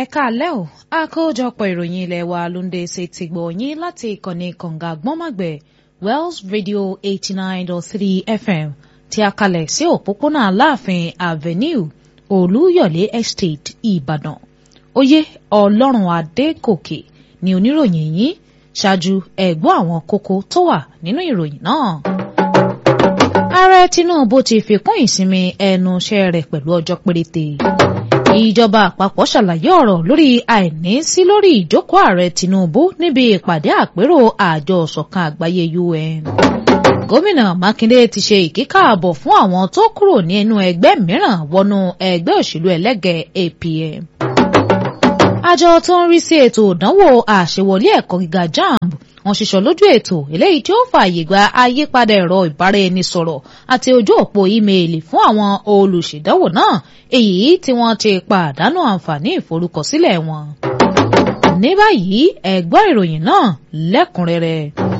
ẹ káalẹ́ o àkójọpọ̀ ìròyìn ilé wa ló ń dé ṣe ti gbọ̀ yín láti ìkànnì kànga gbọ́nmọ̀gbẹ̀ Wells Radio eighty nine dot three FM tí a kalẹ̀ sí òpópónà Aláàfin Avenue Olúyọ̀lé Estate Ìbàdàn oyè Ọlọ́run Adékòkè ni oníròyìn yín ṣáájú ẹ̀gbọ́n àwọn kókó tó wà nínú ìròyìn náà. Ààrẹ Tinubu ti fi kún ìsinmi ẹnu iṣẹ́ rẹ̀ pẹ̀lú ọjọ́ péréte ìjọba àpapọ̀ ṣàlàyé ọ̀rọ̀ lórí àìní sí lórí ìjókòó ààrẹ Tinubu níbi ìpàdé àpérò àjọ ìṣọ̀kan àgbáyé UN. gómìnà Mákindé ti ṣe ìkíkààbọ̀ fún àwọn tó kúrò ní inú ẹgbẹ́ mìíràn wọnú ẹgbẹ́ òṣèlú ẹlẹ́gẹ̀ẹ́ APM. àjọ tó ń rí sí ètò ìdánwò àṣewọlé ẹ̀kọ́ gíga JAMB wọ́n ṣiṣọ́ lójú ètò eléyìí tí ó fààyè gba àyípadà ẹ̀rọ ìbáraẹnisọ̀rọ̀ àti ojú òpó ímeèlì fún àwọn olùṣèdánwò náà èyí tí wọ́n ti pàdánù àǹfààní ìforúkọsílẹ̀ wọn. ní báyìí ẹ gbọ́ ìròyìn náà lẹ́kùnrẹ́rẹ́.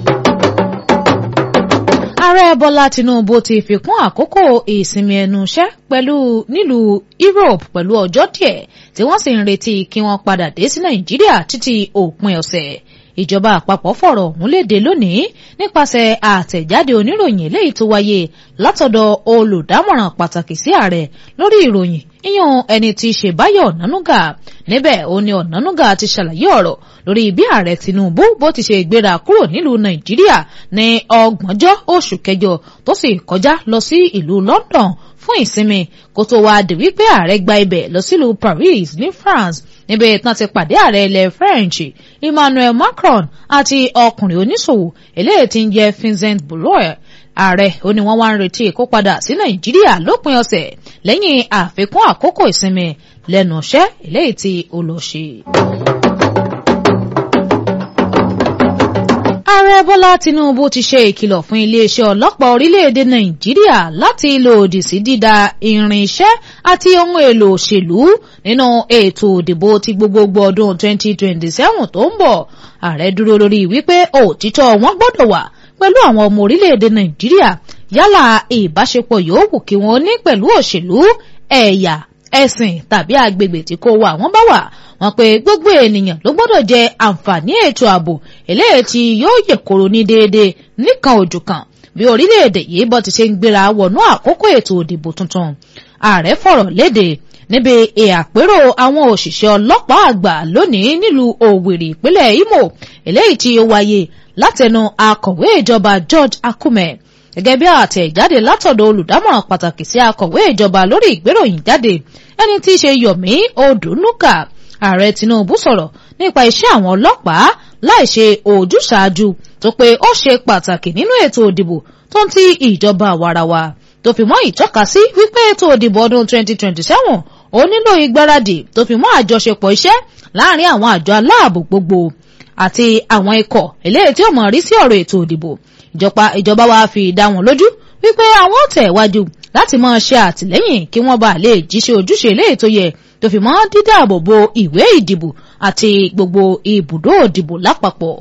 ààrẹ bọ́lá tinubu ti fi kún àkókò ìsinmi ẹnu iṣẹ́ pẹ̀lú nílùú europe pẹ̀lú ọjọ́ díẹ̀ tí wọ́n sì ń retí kí wọ́n padà dé sí nàìjíríà títí òpin ọ̀sẹ̀ ìjọba àpapọ̀ fọ̀rọ̀ ọ̀hún léde lónìí nípasẹ̀ àtẹ̀jáde oníròyìn eléyìí tó wáyé látọ̀dọ̀ olùdámọ̀ràn pàtàkì sí ààrẹ lórí ìròyìn ìyàn ẹni tí í ṣe Báyọ̀ Ọ̀nánúgà níbẹ̀ ó ní Ọ̀nánúgà ti ṣàlàyé ọ̀rọ̀ lórí bí ààrẹ Tinubu bó ti ṣe gbéra kúrò nílùú Nàìjíríà ní ọgbọ̀njọ́ oṣù kẹjọ tó sì kọjá lọ sí ìlú London fún ìsinmi kó tó wáá di wípé ààrẹ gba ibẹ̀ lọ sílùú Paris ní France níbi tán ti pàdé ààrẹ ilẹ̀ French Emmanuel Macron àti ọkùnrin oníṣòwò eléyìí tí ń jẹ́ Vincent Bolloré ààrẹ ó ní wọ́n wá ń retí kó padà sí Nàìjíríà lópin ọ̀sẹ̀ lẹ́yìn àfikún àkókò ìsinmi lẹ́nu iṣẹ́ eléyìí tí ó lọ ṣe. ààrẹ bọ́lá tinubu ti ṣe ìkìlọ̀ fún iléeṣẹ́ ọlọ́pàá orílẹ̀-èdè nàìjíríà láti lòdì sí dídá irinṣẹ́ àti ohun èlò òṣèlú nínú ètò òdìbò ti gbogbogbò ọdún 2027 tó ń bọ̀ ààrẹ dúró lórí wípé òtítọ́ wọn gbọ́dọ̀ wà pẹ̀lú àwọn ọmọ orílẹ̀-èdè nàìjíríà yálà ìbáṣepọ̀ yòówù kí wọ́n ní pẹ̀lú òṣèlú ẹ̀yà ẹ̀sìn tàbí agbègbè tí kò wà wọ́n bá wà wọ́n pé gbogbo ènìyàn ló gbọ́dọ̀ jẹ àǹfààní ètò ààbò eléyìí tí yóò yè koro ní déédéé nìkan òjò kan bí orílẹ̀-èdè yìí bọ́ ti ṣe ń gbéra wọnú àkókò ètò òdìbò tuntun ààrẹ fọ̀rọ̀ léde níbi ìàpérò àwọn òṣìṣẹ́ ọlọ́pàá àgbà lónìí nílùú Òwèrè ìpínlẹ̀ Imo eléyìí tí ó wáyé látẹnu akọ̀wé ìjọba George Akume gẹ́gẹ́ bí àtẹ̀jáde látọ̀dọ̀ olùdámọ̀ràn pàtàkì sí akọ̀wé ìjọba lórí ìgbéròyìn jáde ẹni tí í ṣe Yomi Odunuga ààrẹ Tinubu sọ̀rọ̀ nípa iṣẹ́ àwọn ọlọ́pàá láì ṣe ojúṣàájú tó pé ó ṣe pàtàkì nínú ètò òdìbò tó ń ti ìjọba àwarawa tó fi mọ́ ìtọ́kasí wípé ètò òdìbò ọdún 2027 ó nílò ìgbáradì tó fi mọ́ àjọṣepọ̀ iṣẹ́ láàrin àwọn àjọ aláàbò gbogbo àti àwọn ikọ̀ eléyìí tí ó mọ̀ rí sí ọ̀rọ̀ ètò òdìbò ìjọba ìjọba wa fi dá wọn lójú wípé àwọn ò tẹ̀ wájú láti máa ṣe àtìlẹ́yìn kí wọ́n bá lè jíṣẹ́ ojúṣe eléyìí tó yẹ tó fi mọ́ dídáàbò bo ìwé ìdìbò àti gbogbo ibùdó òdìbò lápapọ̀.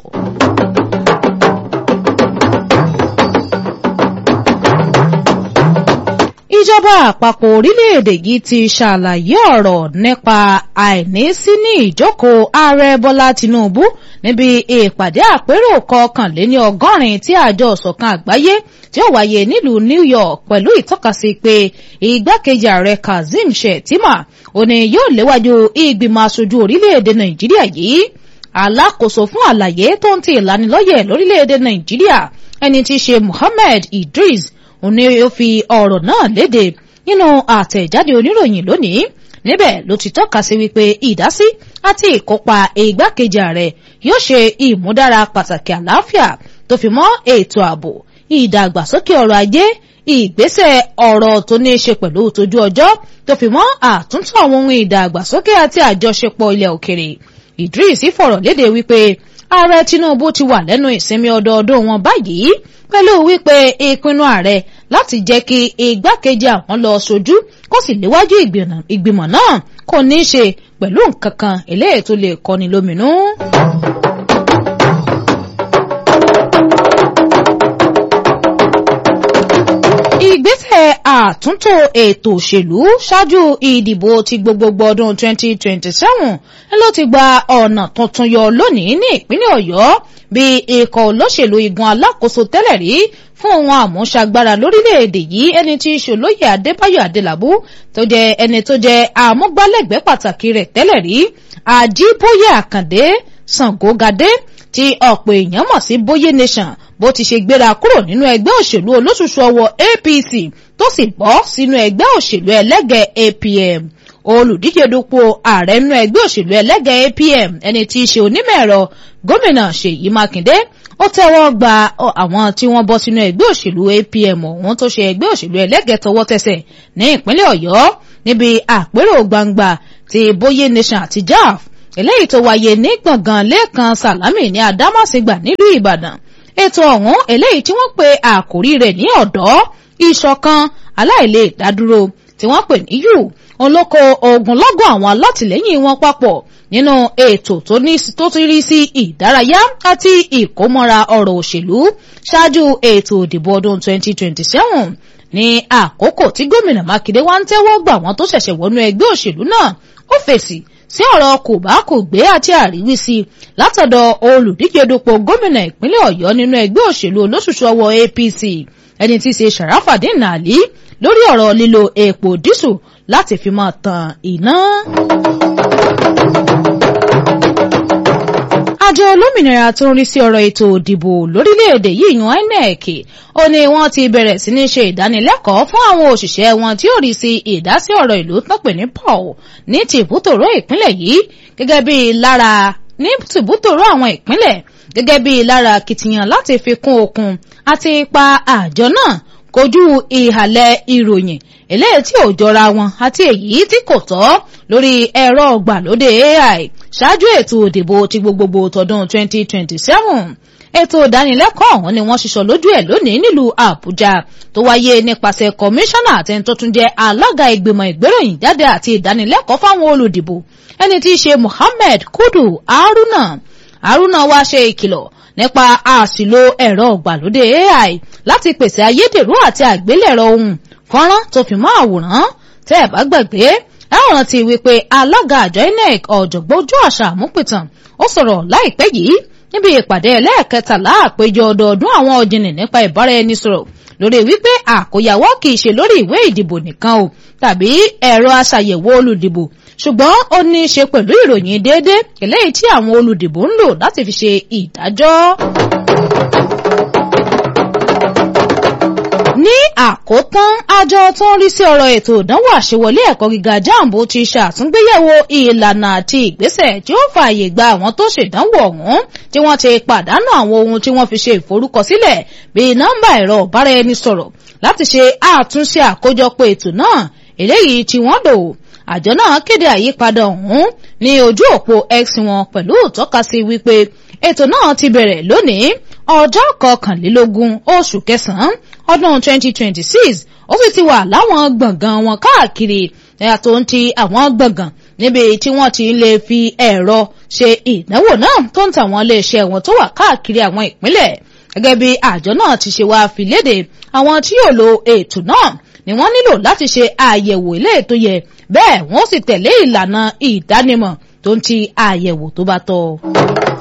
ìjọba àpapọ̀ orílẹ̀-èdè yìí ti ṣàlàyé ọ̀rọ̀ nípa àìnísí ní ìjókòó ààrẹ bọ́lá tinubu níbi ìpàdé àpérò kọkànléní ọgọ́rin tí àjọ ìṣọ̀kan àgbáyé tí ó wáyé nílùú new york pẹ̀lú ìtọ́kasí pé igbákejì ààrẹ kazeem shettima ó ní yóò léwájú ìgbìmọ̀ aṣojú orílẹ̀-èdè nàìjíríà yìí alákòóso fún àlàyé tó ń ti ìlanilọ́yẹ̀ lórílẹ̀-èdè nàìjíríà ẹni tí í ṣe muhammed idris òun ni ó fi ọ̀rọ̀ náà léde nínú àtẹ̀jáde oníròyìn lónìí níbẹ̀ ló ti tọ́ka sí wípé ìdásí àti ìkópa ìgbákejì ààrẹ yóò ṣe ìmúdára pàtàkì àlàáfíà tó fi mọ́ ètò ààbò ìdàgbàsókè ọrọ̀ ajé ìgbésẹ̀ ọ̀rọ̀ tó ní í ṣe pẹ̀lú tójú ọjọ́ tó fi mọ́ àtúntò àwọn ohun ìdàgbàsókè àti àjọṣepọ̀ ilẹ̀ òkèrè Idris fọ̀rọ̀ léde wípé ààrẹ Tinubu ti wà lẹ́nu ìsinmi ọdọọdún wọn báyìí pẹ̀lú wípé ìpinnu ààrẹ láti jẹ́ kí igbákejì àwọn lọ sojú kó sì léwájú ìgbìmọ̀ náà kò ní í ṣe pẹ̀lú nǹkan kan eléyìí tó lè kọni lóminú. ìgbésẹ̀ àtúntò ètò òṣèlú ṣáájú ìdìbò ti gbogbogbò ọdún 2027 ló ti gba ọ̀nà tuntun yọ lónìí ní ìpínlẹ̀ ọ̀yọ́ bí ikọ̀ olóṣèlú igun alákòóso tẹ́lẹ̀ rí fún ohun àmúṣagbára lórílẹ̀‐èdè yìí ẹni tí í ṣolóyè adébáyọ̀ adélabú tó jẹ́ ẹni tó jẹ́ àmúgbálẹ́gbẹ̀ẹ́ pàtàkì rẹ̀ tẹ́lẹ̀ rí àjíbóyè àkàndé sàngógadé tí ọ̀pọ̀ èèyàn mọ̀ sí bóyé nation bó ti ṣe gbéra kúrò nínú ẹgbẹ́ òṣèlú olóṣùṣù ọwọ́ apc tó sì bọ́ sínú ẹgbẹ́ òṣèlú ẹlẹ́gẹ̀ apm olùdíje dupò ààrẹ nínú ẹgbẹ́ òṣèlú ẹlẹ́gẹ̀ apm ẹni tí í ṣe onímọ̀ ẹ̀rọ gómìnà ṣèyí mákindé ó tẹ́wọ́ gba àwọn tí wọ́n bọ́ sínú ẹgbẹ́ òṣèlú apm ọ̀hún tó ṣe ẹgbẹ́ òṣèlú ẹlẹ́gẹ̀ tọwọ́ tẹsẹ̀ ní ìpínlẹ̀ ọ̀yọ́ níbi àpérò gbangba ti bóyé nation àti jaf eléyìí tó wáyé ní gbọ̀ngàn lẹ́ẹ̀kan sàlámì ní adámàsígbà nílùú ìbàdàn ètò ọ̀hún eléyìí tí wọ́n pe àkòrí rẹ̀ ní ọ̀dọ́ ìṣọ̀kan aláìlè dádúró tí wọ́n pè ní yù olóko ogunlọ́gọ̀ àwọn alátìlẹ́yìn wọn papọ̀ nínú ètò tó ti rí sí ìdárayá àti ìkómọ́ra ọ̀rọ̀ òṣèlú ṣáájú ètò ìdìbò ọdún 2027 ní àkókò tí gómìnà mákindé wá ń tẹ́wọ́ gbà wọ́n tó ṣẹ̀ṣẹ̀ wọnú ẹgbẹ́ òṣèlú náà ó fèsì sí ọ̀rọ̀ kò bá kò gbé àti àríwísí látọ̀dọ̀ olùdíje dupò gómìnà ìpínlẹ̀ ọ̀yọ́ nínú ẹgbẹ́ òṣèlú olóṣùṣù ọwọ́ apc ẹni tí í ṣe sharafadin ali lórí ọ̀rọ̀ lílo epo dísù láti fi máa tan iná. àjọ olómìnira tó ń rí sí ọ̀rọ̀ ètò òdìbò lórílẹ̀‐èdè yìí yan inec ó ní wọ́n ti bẹ̀rẹ̀ sí ní ṣe ìdánilẹ́kọ̀ọ́ fún àwọn òṣìṣẹ́ wọn tí ó rí sí ìdásí ọ̀rọ̀ ìlú tán pè ní paul ní tìbútòrò ìpínlẹ̀ yìí gẹ́gẹ́ bí lára ní tìbútòrò àwọn ìpínlẹ̀ gẹ́gẹ́ bí lára akitiyan láti fi kún okun àti ipa àjọ náà kojú ìhàlẹ̀ ìròyìn eléyìí tí ò jọra wọn àti èyí tí kò tọ́ lórí ẹ̀rọ ọgbàlódé ai ṣáájú ètò òdìbò ti gbogbogbò tọdún 2027 ètò ìdánilẹ́kọ̀ọ́ ọ̀hún ni wọ́n ṣiṣọ́ lójú ẹ̀ lónìí nílùú àbújá tó wáyé nípasẹ̀ kọmíṣánná àti tó tún jẹ́ alága ìgbìmọ̀ ìgbéròyìn jáde àti ìdánilẹ́kọ̀ọ́ fáwọn olùdìbò ẹni tí í ṣe muhammed kudu haruna haruna wá ṣe ìkìlọ̀ nípa àṣìlò ẹ̀rọ ọ̀gbàlódé ai láti pèsè ayédèrú àti àgbélẹ̀rọ ohun fọ́nrán tó fi mọ́ àwòrán tẹ́ ẹ̀ bá gbàgbé ẹ̀wọ̀n ti wípé alága àjọ inec ọ̀jọ̀gbọ́n ojú àṣà àmúpìtàn ó sọ̀rọ̀ láìpẹ́ yìí níbi ìpàdé ẹlẹ́ẹ̀kẹtàlá àpéjọ ọdọọdún àwọn ọ̀jìnì nípa ìbáraẹnisọ̀rọ̀ lórí wípé àkóyawọ́ kì í ṣe lórí ìwé ìdìbò nìkan o tàbí ẹ̀rọ aṣàyẹ̀wò olùdìbò ṣùgbọ́n ó ní í ṣe pẹ̀lú ìròyìn déédé eléyìí tí àwọn olùdìbò ń lò láti fi ṣe ìdájọ́. ní àkótán àjọ tó ń rí sí ọ̀rọ̀ ètò ìdánwò àṣewọlé ẹ̀kọ́ gíga jambo ti ṣàtúngbéyẹ̀wò ìlànà àti ìgbésẹ̀ tí ó fààyè gba àwọn tó ṣèdánwò ọ̀hún tí wọ́n ti pàdánù àwọn ohun tí wọ́n fi ṣe ìforúkọsílẹ̀ bíi nọ́mbà ẹ̀rọ ìbáraẹnisọ̀rọ̀ láti ṣe àtúnṣe àkójọpọ̀ ètò náà eléyìí tí wọ́n lò àjọ náà kéde àyípadà ọ̀hún ní ojú òpó x wọn pẹ̀lú ìtọ́kasí wípé ètò náà ti bẹ̀rẹ̀ lónìí ọjọ́ kọkànlélógún oṣù kẹsàn-án ọdún 2026 ó sì ti wà láwọn gbọ̀ngàn wọn káàkiri ẹ̀yàtọ̀ ń ti àwọn gbọ̀ngàn níbi tí wọ́n ti lè fi ẹ̀rọ ṣe ìdánwò náà tó ń tàwọn iléeṣẹ́ wọn tó wà káàkiri àwọn ìpínlẹ̀ gẹ́gẹ́ bí àjọ náà ti ṣe wá fi léde àwọn tí yóò lo ètò náà ni wọ́n nílò láti ṣe àyẹ̀wò ilé ètò yẹ bẹ́ẹ̀ wọ́n sì tẹ̀lé ìlànà ìdánimọ̀ tó ń ti àyẹ̀wò tó bá tọ́.